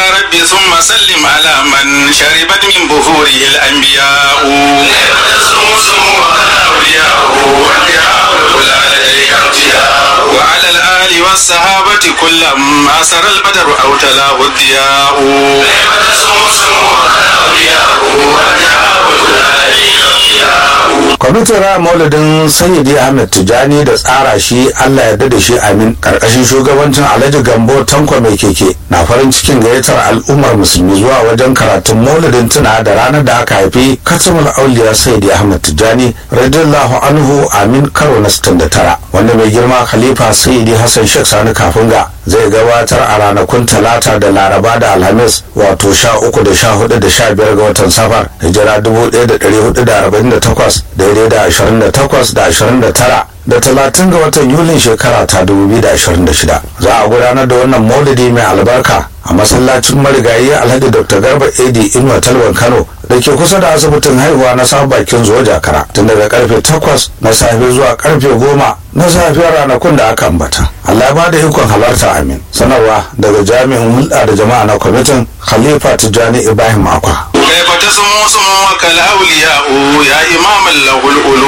رب ثم سلم على من شربت من بخوره الأنبياء وعلى الآل والصحابة كلما سر البدر أو تلاه الضياء kwamitin raya maulidin sayyidi ahmed tijani da tsara shi allah yarda da shi amin karkashin shugabancin alhaji gambo tanko mai keke na farin cikin gayyatar al'ummar musulmi zuwa wajen karatun maulidin tuna da ranar da aka haifi katamul auliya sayyidi ahmed tijani radiyallahu anhu amin karo na 69 wanda mai girma khalifa sayyidi hassan sheikh sani kafinga zai gabatar a ranakun talata da laraba da alhamis wato sha uku da sha hudu da sha biyar ga watan safar hijira dubu ɗaya da ɗari hudu da arba'in da takwas daidai da ashirin da takwas da ashirin da tara da talatin ga watan yulin shekara ta dubu biyu da ashirin da shida za a gudanar da wannan maulidi mai albarka a masallacin marigayi alhaji dr garba edi inuwa talban kano da ke kusa da asibitin haihuwa na sabon bakin zuwa jakara tun daga karfe takwas na safe zuwa karfe goma na safiyar ranakun da aka ambata allah ba da ikon halarta amin sanarwa daga jami'in hulɗa da jama'a na kwamitin khalifa tijjani ibrahim akwa كيف تسمو سموك الأولياء يا إمام له الألو